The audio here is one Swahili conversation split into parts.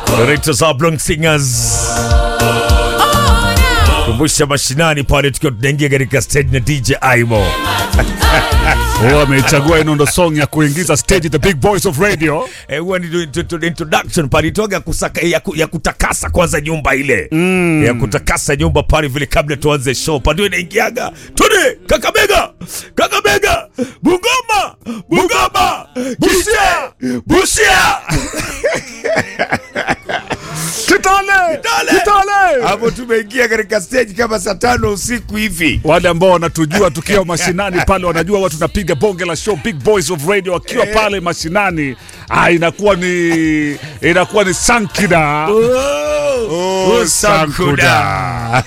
Directors Oblong Singers. Kumbusha mashinani pale tukiwa tunaingia katika stage na DJ Aimo. Oh, amechagua ino ndo song ya kuingiza stage the big boys of radio. Eh, huwa ni to- to- to- introduction pale itoga kusaka ya, ku, ya kutakasa kwanza nyumba ile. Ya kutakasa nyumba pale vile kabla tuanze show. Pale ndio inaingiaga. Tune Kakamega. Kakamega. Bungoma. Bungoma. Busia. Busia. Kitale! Kitale! Kitale! Hapo tumeingia katika stage kama saa tano usiku hivi. Wale ambao wanatujua tukiwa mashinani pale wanajua watu tunapiga bonge la show Big Boys of Radio wakiwa pale mashinani. Ah, inakuwa ni inakuwa ni sankida. Oh, Sankuda.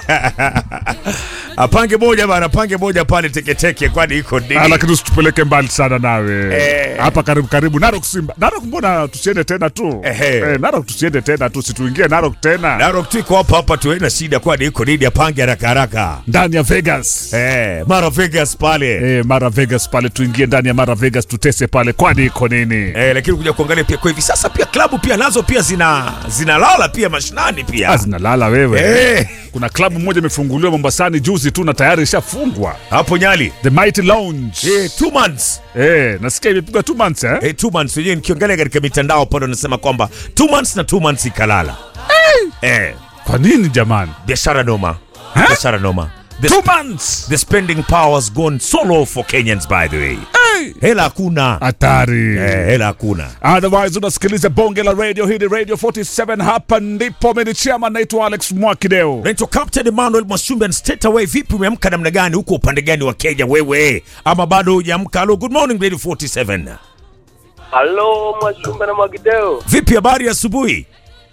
Apange moja bana, pange moja pale teketeke, kwani iko Ah, nini? lakini usitupeleke mbali sana nawe Eh. hapa karibu karibu Narok Simba Narok mbona tusiende tena tu Ehe. eh, Narok tusiende tena tu situingie Narok tena Narok tu iko hapa hapa tu, haina shida, kwani iko nini? Apange haraka haraka. ndani ya Vegas Eh, Mara Vegas pale. eh, Mara Vegas pale tuingie ndani ya Mara Vegas tutese pale kwani iko nini Eh, lakini kuja kuangalia pia kwa hivi sasa pia klabu pia nazo pia zina zinalala pia mashinani Ah, pia. zinalala wewe Eh, kuna klabu moja imefunguliwa Mombasani juzi tu na tayari ishafungwa hapo Nyali. The Mighty Lounge Eh, two months. eh, nasikia imepigwa two months eh? Eh, two months wenyewe nikiangalia katika mitandao pale wanasema kwamba two months na two months ikalala. Eh, kwa nini jamani biashara noma. Biashara noma. The two months The spending power has gone so low for Kenyans by the way. hey! Hela hakuna. hatari Eh, hela hakuna. Otherwise unasikiliza bonge la radio hii ni Radio 47 hapa ndipo mimi ni chairman naitwa Alex Mwakideo. Naitwa Captain Emmanuel Mwashumbe and straight away vipi umeamka namna gani huko upande gani wa Kenya wewe? Ama bado hujaamka? Hello, good morning Radio 47. Halo Mwashumbe na Mwagideo, Vipi habari ya asubuhi?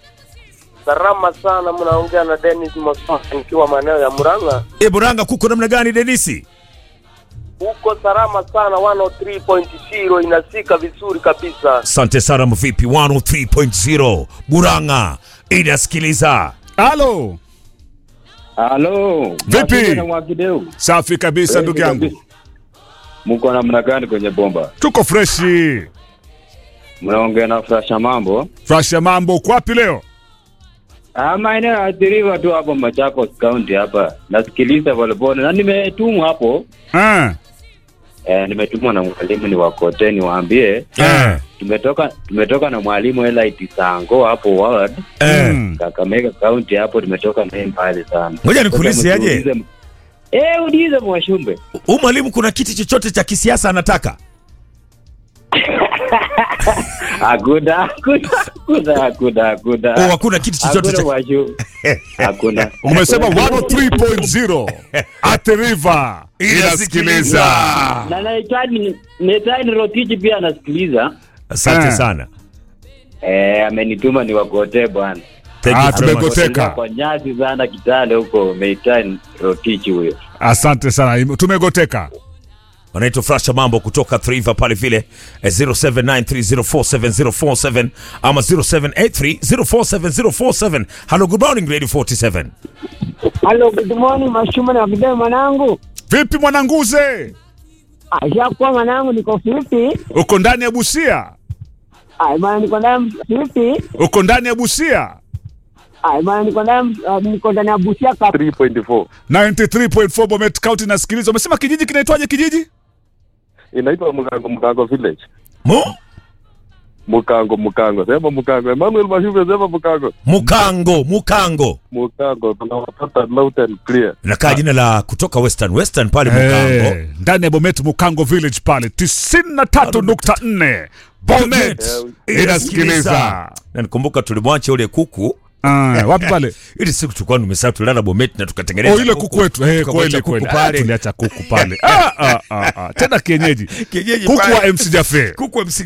salama sana. Mnaongea na Dennis Mosasa nikiwa maeneo ya Murang'a. E, Buranga kuko namna gani Denisi? Huko salama sana, 103.0 inasika vizuri kabisa. Asante sana mvipi 103.0 Buranga inasikiliza. Halo, Halo. Vipi? Mwakideu na Mwakideu. safi kabisa Kweli ndugu yangu, kabisa. Mko namna gani kwenye bomba? tuko freshi. Mnaongea na Frasha mambo? Fresh ya mambo, uko wapi leo? Ah, maeneo yaathiriwa tu hapo Machakos County hapa. Nasikiliza polepole na nimetumwa hapo. Ah, Eh, nimetumwa na mwalimu ni wakote niwaambie Eh, tumetoka tumetoka na mwalimu Elite Sango hapo ward eh. mm. Kakamega County hapo tumetoka naye mbali sana. Ngoja nikuulize Sasa aje. mtuulize- Eh, ulize Mwashumbe. Huyu mwalimu kuna kiti chochote cha kisiasa anataka? Hakuna, hakuna, hakuna, hakuna, hakuna. Oh, hakuna kiti chochote Hakuna cha Mwashumbe. Hakuna. Umesema 103.0 at the river inasikiliza. na nahitaji nahitaji Rotich pia anasikiliza. Asante Eh. sana. Eh, amenituma niwakotee bwana. Thank Ah, you very much. tumegoteka. Ametembea Kwa nyasi sana Kitale huko Meitan Rotich huyo. Asante sana, tumegoteka. wanaitwa Frasha Mambo kutoka Thriva pale vile eh, 0793047047 ama 0783047047. Hello, good morning Radio 47. Halo, good morning Mashuma na video mwanangu. Vipi mwananguze, Ashakuwa mwanangu, niko fiti. uko ndani ya Busia? Ai bwana, niko ndani fiti. Uko ndani ya Busia? Ai bwana, niko ndani uh, niko ndani ya Busia ka 3.4 93.4 Bomet County nasikiliza. Umesema kijiji kinaitwaje kijiji? inaitwa Mukango Mukango village. Mu? Mukango Mukango, sema Mukango. Emmanuel Mashuve sema Mukango. Mukango, Mukango. Mukango tunawapata loud and clear. Nakaa jina la kutoka Western Western pale Mukango. Eh, ndani ya Bomet Mukango Village pale 93.4 Bomet inasikiliza. Na nikumbuka tulimwacha ule kuku Ah, wapi pale? ili siku tulikuwa tumesahau tulala Bomet na tukatengeneza Oh, ile kuku wetu. Eh, Tukamwacha kweli kuku kweli. Ah, pale. tuliacha kuku pale. Ah, ah, ah, ah. Tena kienyeji. Kienyeji Kuku pale. wa MC Jaffe. Kuku wa MC